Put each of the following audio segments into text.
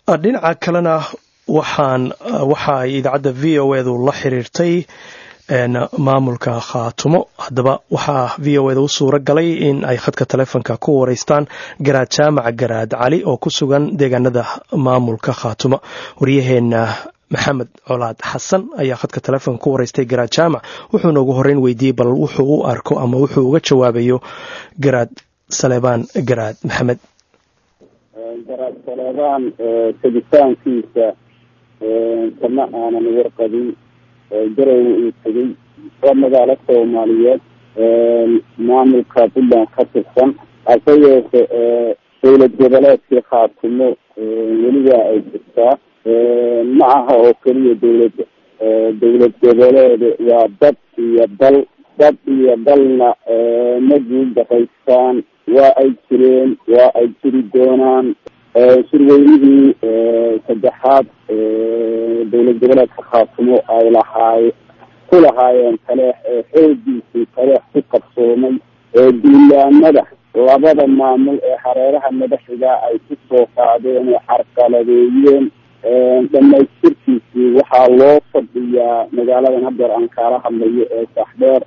dhinaca kalena waxaan waxa ay idaacadda v o edu la xiriirtay maamulka khaatumo haddaba waxaa v o eda u suura galay in ay khadka taleefonka ku wareystaan garaad jaamac garaad cali oo ku sugan deegaanada maamulka khaatumo waryaheena maxamed colaad xasan ayaa khadka taleefonka ku wareystay garaad jaamac wuxuuna ugu horeyn weydiiyey bal wuxuu u arko ama wuxuu uga jawaabayo garaad saleebaan garaad maxamed garaad saleebaan tegitaankiisa kama aanan warqabin garowe uu tegey waa magaalo soomaaliyeed maamulka puntland ka tirsan hase yeeshe dowlad goboleedkii khaatumo weliba ay jirtaa ma aha oo keliya dowlad dowlad goboleed waa dad iyo dal dad iyo dalna ma guuldaqaystaan waa ay jireen waa ay jiri doonaan shirweynihii saddexaad dowlad goboleedka khaatumo ay lahaay ku lahaayeen taleex ee xoogiisii taleex ku qabsoomay ee duulaamada labada maamul ee hareeraha madaxiga ay ku soo qaadeen oo xarqaladeeyeen dhamaystirkiisii waxaa loo fadhiyaa magaaladan hadeer aan kaala hadlayo ee saxdheer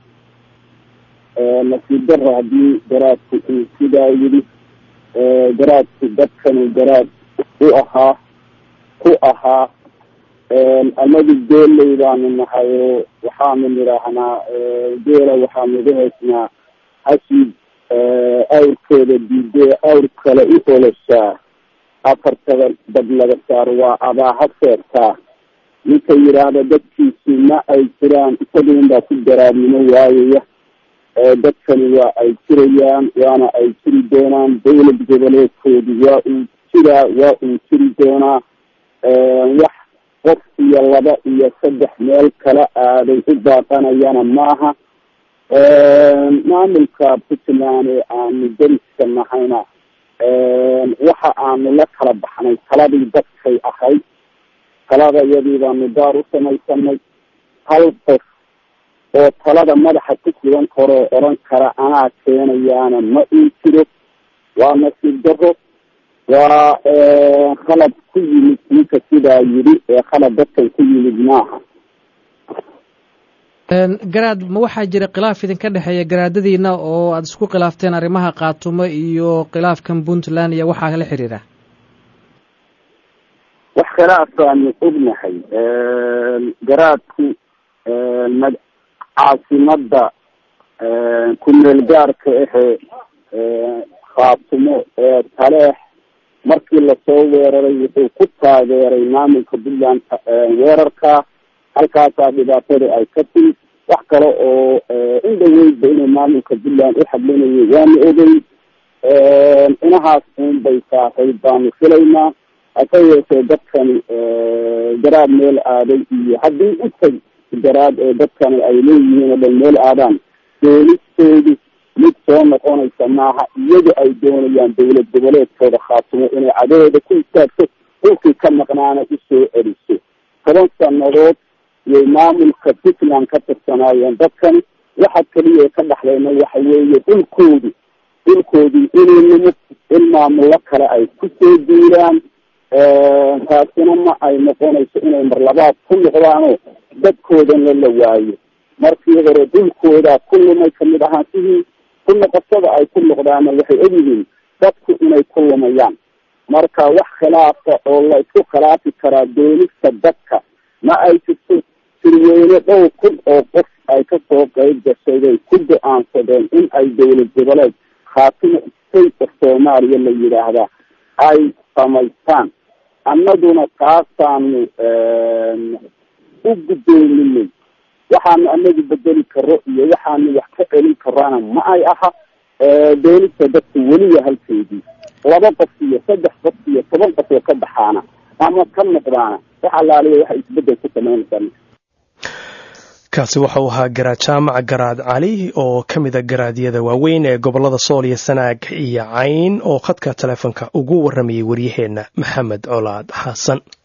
nasiib daro haddii garaadku uu sidaa yidhi garaadku dadkanu garaad u ahaa ku ahaa anagu geeley baanu nahay oo waxaanu nidhaahnaa geela waxaanu uga haysnaa hashid awrkeeda diidee awr kale u oloshaa afartada dad laga saaro waa abaaha seertaa ninka yidhaahda dadkiisi ma ay jiraan isaguun baa ku garaadnimo waayaya dadkani waa ay jirayaan waana ay jiri doonaan dowlad goboleedkoodu waa uu jiraa waa uu jiri doonaa wax qof iyo laba iyo saddex meel kala aaday u baaqanayana maaha maamulka puntland ee aanu dariska nahayna waxa aanu la kala baxnay taladii dadkay ahayd talada iyadii baanu daar u samaysanay hal qof oo talada madaxa ku sugan karoo oran kara anaa keenayaana ma uu jiro waa nasiib daro waa khalad ku yimid ninka sidaa yidhi ee khalad dadkan ku yimid maaha garaad ma waxaa jira khilaaf idinka dhexeeya garaadadiina oo aada isku khilaafteen arrimaha kaatumo iyo khilaafkan puntland iyo waxaa la xiriira wax khilaafaanu ognahay garaadku caasimada ku-meel gaarka ahee khaatumo ee taleex markii lasoo weeraray wuxuu ku taageeray maamulka puntland weerarka halkaasaa dhibaatada ay ka timid wax kale oo in dhaweydba inuu maamulka puntland u hadlinayo waanu ogey inahaas un bay saaqayd baanu filaynaa hase yeeshee dadkani garaad meel aaday iyo haddii utag garaad ee dadkani ay leeyihiin oo dhan meel aadaan doonistoodu mid soo noqonaysa maaha iyadu ay doonayaan dowlad goboleedkooda khaatumo inay cadahooda ku istaagto dhulkii ka maqnaana usoo celiso toban sanadood iyay maamulka puntland ka tirsanaayeen dadkani waxa keliya ka dhexlayna waxa weeye dhulkoodu dhulkoodii inuu nimid in maamullo kale ay kusoo diiraan taasina ma ay noqonayso inay marlabaad ku noqdaanoo dadkoodana la waayo markii hore dhulkoodaa ku lumay kamid ahaantihii ku noqoshada ay ku noqdaana waxay ogyihiin dadku inay ku lumayaan marka wax khilaafa oo la isku khilaafi karaa doonista dadka ma ay jirto sirweyne dhowr kun oo qof ay kasoo qeyb gashay bay ku go-aansadeen in ay dowlad goboleed khaatimo state of soomaaliya la yidhaahdaa ay samaystaan annaguna taasaanu u guddoominay waxaanu anagu bedeli karo iyo waxaanu wax ka celin karana ma ay aha doonista dadku weliya halkeedii laba qof iyo saddex qof iyo toban qof oo ka baxaana ama ka noqdaana wax alaaliya waxay isbedel ku samaynaysaa kaasi waxau ahaa garaad jaamac garaad cali oo ka mida garaadyada waaweyn ee gobolada sool iyo sanaag iyo cayn oo khadka taleefonka ugu waramayay waryaheenna maxamed colaad xasan